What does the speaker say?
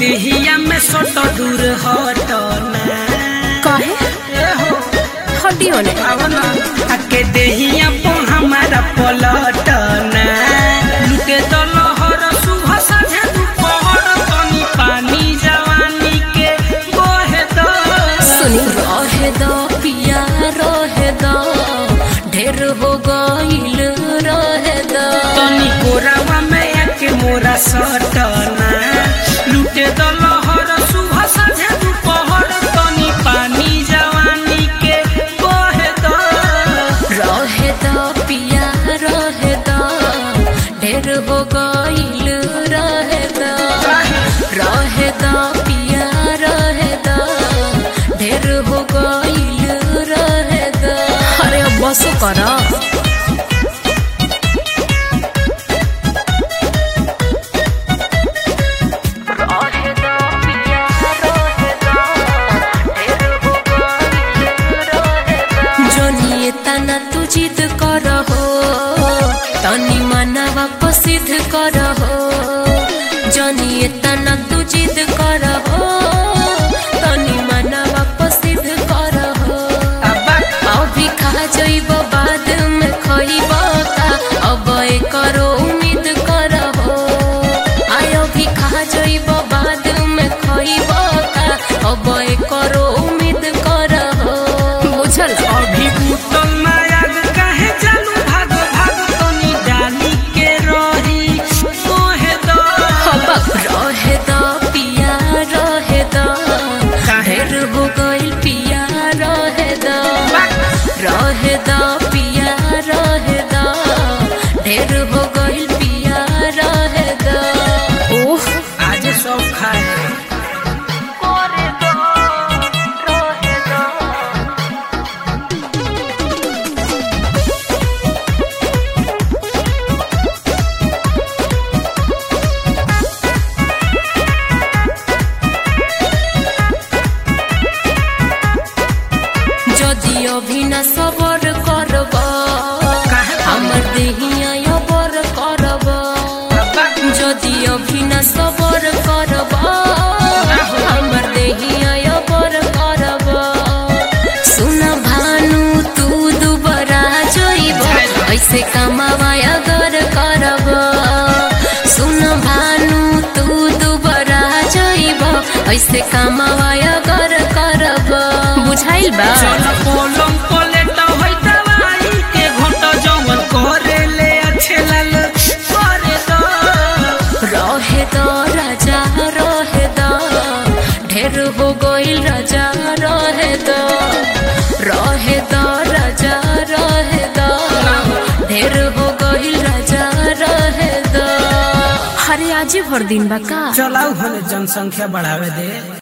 देहिया में सोट दूर हट ना काहे ए हो हटियो ने आवना आके देहिया पो हमारा पलट ना लुटे तो लहर सुबह साझे दुपहर तनी पानी जवानी के बहे दो सुनी रहे दो पिया रहे दो ढेर हो गईल रहे दो तनी कोरावा में आके मोरा सटना लुटे तो लहर सुबह साझे दुपहर तनी पानी जवानी के बहे दो रहे दो पिया रहे दो ढेर हो गईल रहे दो रहे दो पिया रहे दो ढेर हो गईल रहे दो अरे अब बस कर जोनिए तना तू जिद कर हो तनी मनवा प्रसिद्ध कर हो जोनिए तना तू जिद कर हो तनी मनवा प्रसिद्ध कर हो अब्बा अभी खा जइब बाद में खइब का अब करो उम्मीद कर हो आय अभी खा जइब बाद में खइब का अब करो उम्मीद कर हो बुझल अभी उतल मायाग काहे चालू भाग भाग तनी डाली के रही मोहे दो हबक रहे द पिया रहे द ढेर हो गइल पिया रहे द रहे द पिया रहे द ढेर हो गइल पिया रहे द ओह आज सब खाए যদি অভিনা সবর করব काहे আমার দেহিয়া অবর করব अब्बा যদি অভিনা সবর করব আমার দেহিয়া অবর করব सुना भानु तू दुबरा जइब ऐसे कमावा अगर करब सुन भानु तू दुबरा जइब ऐसे कमावा अगर करब बुझाइल बा चल पोलम पलेट होई दवाई के घोट जवन करे ले अच्छे लाल करे दो रहे द राजा रहे द ढेर हो गइल राजा रहे द रहे द राजा रहे द ढेर हो गइल राजा रहे द हरे आजे भर दिन बा का चलाऊ हमें जनसंख्या बढ़ावे दे